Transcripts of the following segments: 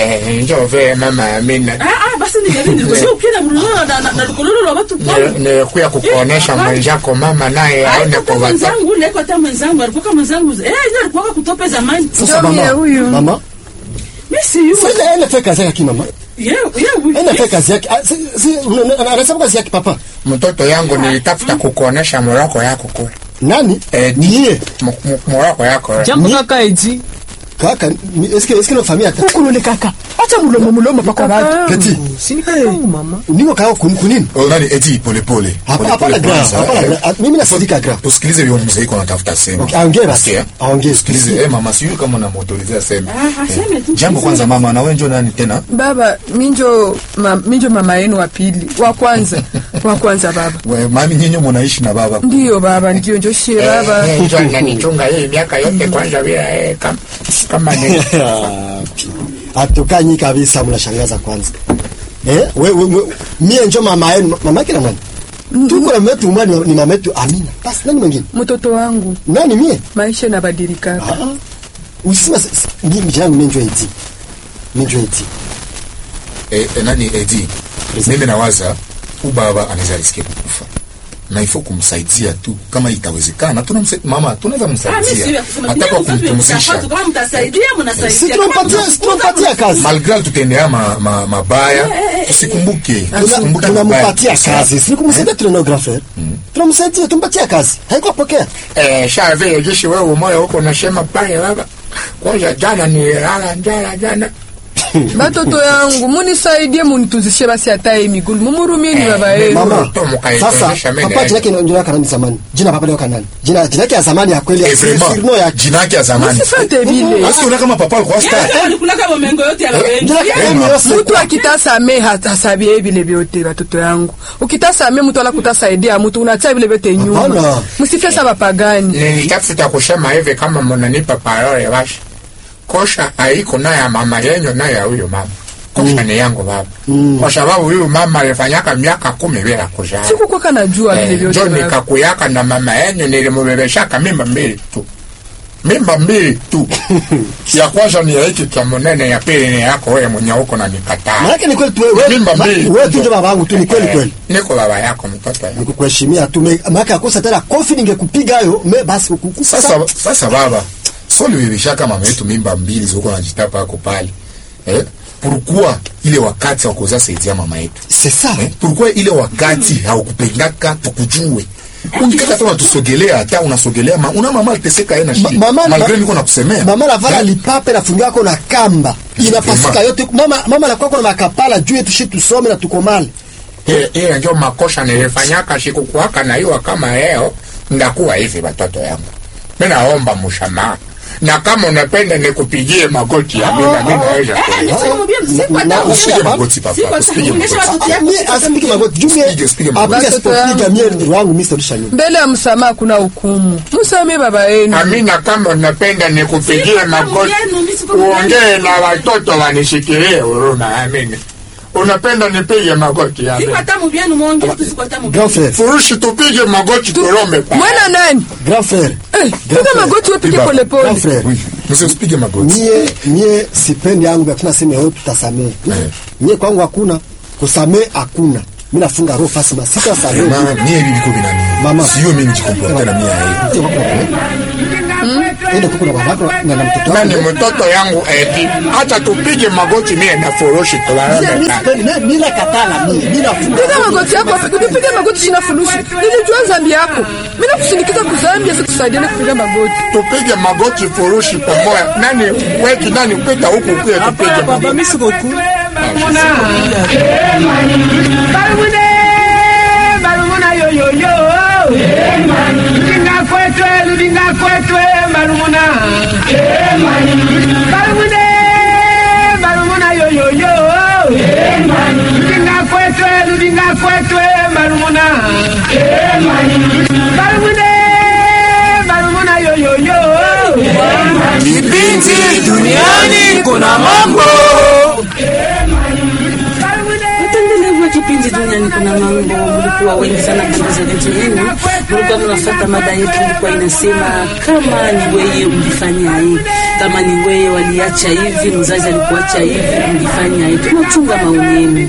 Eh, njoo vile mama Amina. Ah, ah, basi ningelini kwa sababu kila mlolo na na- na lukololo la watu kwa Ni- Nilikuya kukuonesha mwenzako mama naye aone Alikuwa kwa watoto. mwenzangu ule kwa hata mwenzangu alikuwa kama mwenzangu eh yeye alikuwa kutope zamani Sasa Ndio mie mama, huyu. mama, mimi si yule sasa ele fanya kazi yake mama. yeye yeye Ele fanya kazi yake. Ah, si- si- una- una- Anasema kazi yake papa. Mtoto yangu nilitafuta kukuonesha moroko yako kule. Nani? Eh, Niye. M- m- moroko yako. eh. jambo Ni- kaka eti Kaka, ni- eske eske no familia hata. kulole kaka acha mulomo mulomo paka watu Petit. sini kakangu mama Niko kao kun kunini? Oh, nani eti pole pole. Hapa Pole hapa pole la gra. kwanza, Hapa la eh. gra. Ah, Mimi nasidika gra. Usikilize yule mzee yuko anatafuta sema. Okay, aongee basi. Sikia? Aongee. Usikilize eh mama sijui kama unamuautorizea sema. Ah, aseme tu. Jambo kwanza mama na wewe njoo nani tena? baba minjo ma, minjo mama yenu wa pili wa kwanza wa kwanza baba We, mami nyinyi mnaishi na baba. ndiyo baba ndiyo njo shie baba Eh, njoo nanichunga hii miaka yote kwanza bila eh, kama kama ni Atukanyi kabisa mnashangaza kwanza. Eh, we, we, we, mie njo mama yenu, mama yake na nani? Tuko na mtu mwani ni mama yetu Amina. Basi nani mwingine? mtoto wangu Nani mie? maisha inabadilika Ah. Usisema s- s- mimi jangu mimi njo eti. Mimi njo eti. Eh, eh, nani eti? Mimi nawaza ubaba anaweza risikia kukufa. Na ifo kumsaidia tu kama itawezekana. Tunamsaidia mama, tunaweza Ah, mimi si msaidia. ya kusema Hata kwa mimi mtoto kumtumzisha. mtapata kama mtasaidia Si mnasaidia tunampatia si tunampatia kazi. Malgré tutaendea ma, ma, mabaya, tusikumbuke. Tusikumbuke Tuna- mabaya. Tunampatia kazi. Si kumsaidia tunanografer. Tunamsaidia tumpatia kazi. Haiko pokea. eh, sha vile jishi wewe moyo huko unasema pale baba. Kwanza jana nilala njala jana. batoto yangu munisaidie munituzishe basi hata hii migulu mumurumieni baba yenu Mama. Mtoto mkaitonesha Sasa mimi papa naenda. jina yake ndio yake nani zamani. Jina papa leo kanani. Jina jina yake ya zamani ya kweli ya Eh, siri vraiment, siri no ya jina yake ya zamani. musifate vile Basi unaona kama papa alikuwa star. Yeye alikulaka mamengo yote ya wengi Jina yake Eh, ni ma- yose. mtu akitasame hasabie vile vyote batoto yangu ukitasame mtu ala kutasaidia mtu unatia vile vyote nyuma Hapana. msifesa bapagani nilitafuta kusema hivi kama mnanipa parole basi kosha haiko na ya mama yenyu na ya huyo mama kosha ni yangu baba kwa sababu huyu mama alifanyaka miaka kumi bila kuzaa sikukwaka najua vile Eh, vyote njo baba. nikakuyaka na mama yenyu nilimubebeshaka mimba mbili tu mimba mbili tu ya kwanza ni ya hiki cha munene ya pili ni yako wewe mwenye huko na nikataa Maana ni kweli tu wewe Mimba ma- mbili. wewe tu ndio baba yangu tu ni kweli Eh, kweli. niko baba yako mtoto yangu Nikukuheshimia tu me- maana akosa tena kofi ningekupiga hayo me basi ukukufa Sasa sasa baba, sio ulibebeshaka mama yetu mimba mbili ziko najitapa yako pale. Eh? Pourquoi ile wakati wa kuzaa saidia mama yetu? c'est ça. Eh? Pourquoi ile wakati haukupendaka tukujue? Ungekata tu unatusogelea hata unasogelea ma, una mama aliteseka yeye na shida. Ma- mama Malgré niko nakusemea. Mama la vala Eh? lipape na fungu yako na kamba. Inapasuka Vraiment. yote. Mama mama la kwako na makapala juu yetu shi tusome na tukomale. Ile- ile ndio makosa nilifanyaka sikukuwaka na hiyo kama leo ndakuwa hivi watoto yangu mi naomba msamaha na kama unapenda nikupigie magoti ya mimi na mimi naweza kuelewa. Na Usipige magoti papa, usipige magoti. Mimi asipige magoti. Juu mimi Usipige, usipige magoti. apiga Watoto sipopiga yangu. mimi wangu mimi sitorisha nyuma. mbele ya msamaha kuna hukumu msamee baba yenu Amina, kama unapenda nikupigie magoti uongee na watoto wanishikilie huruma. Amina, unapenda nipige magoti ya Siko mimi hata mubienu mwonge tu siko hata Grand mubienu. frère, furushi, tupige magoti turombe pa mwana nani grand frère. Eh, piga magoti wepige Baba, polepole Grand frère. Oui, mzee usipige magoti. Mie mie sipendi yangu hakuna sema yote tutasamee. Mie kwangu hakuna kusamee hakuna. Mimi nafunga roho fasi masika samee. Mama, mie hivi viko vinani. Mama. Sio mimi nijikomporte na mie yeye. Ndio kuko na babako na na mtoto nani wangu. mtoto yangu eti, hata tupige magoti mie na furushi Mie tuwarombe mimi pa sipendi mimi bila katala mimi. Mimi nafunga. piga magoti yako ukipiga magoti sina furushi nilijua zambi yako mi nakusindikiza kuzambia sikusaidiane kupiga magoti tupige magoti furushi pamoja. Nani weki nani upita huku kuye tupige papa magoti. misi koku Barumune, barumuna yoyoyo. Ludinga kwetwe, ludinga kwetwe, barumuna. Barumune, barumuna yoyoyo. Ludinga kwetwe, ludinga kwetwe, barumuna. Barumune, barumuna yoyoyo. kipindi duniani kuna mambo Mtendelevu wa kipindi duniani yani kuna mambo mlikuwa wengi sana kuuza vitu yenu, mlikuwa mnafuata mada yetu ilikuwa inasema kama ni weye ulifanya hii, kama ni weye waliacha hivi, mzazi alikuacha hivi, ulifanya hivi. Tunachunga maoni yenu.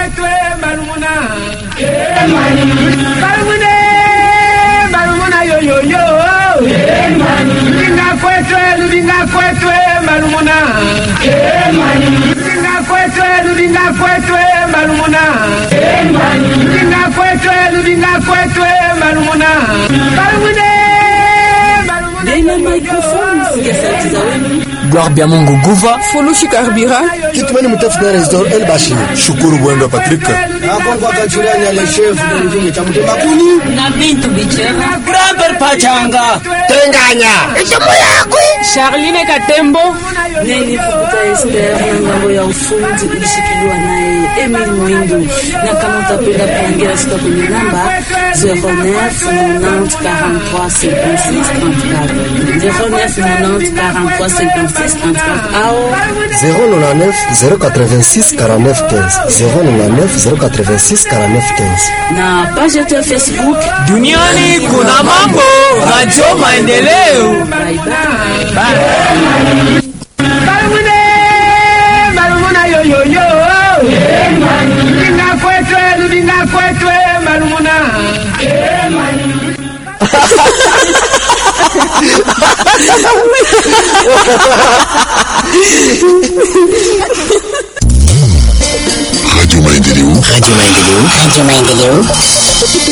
Barumune, barumuna yoyoyo. Ludinga kwetwe, ludinga kwetwe, barumuna. Ludinga kwetwe, ludinga kwetwe, barumuna. Ludinga kwetwe, ludinga kwetwe, barumuna. Barumune, barumuna Nena microphone, sikia sauti za wenu. Gloire bya Mungu Guva, Fulushi Karbira, Kitumeni mtafuta Resdor El Bashir. Shukuru Bwenga Patrick. Akongo akachuranya le chef de njungu cha mtema kuni. na Bintu Bichera. Grandpère Pachanga, Tenganya. Charline Katembo, Neni Fukuta Esther na ngambo ya ufundi ilishikiliwa naye Emil Mwindo, na kama utapenda kuongea sika kwenye namba 09 90 43 56 34 09 90 43 56 34 au 099 086 49 15 099 086 49 15 na page yetu ya Facebook. duniani kuna mambo, Radio Maendeleo. Bye bye. Barumune, barumuna yoyoyo. Ludinga kwetwe, ludinga kwetwe, barumuna. Radio Maendeleo. Radio Maendeleo. Radio Maendeleo.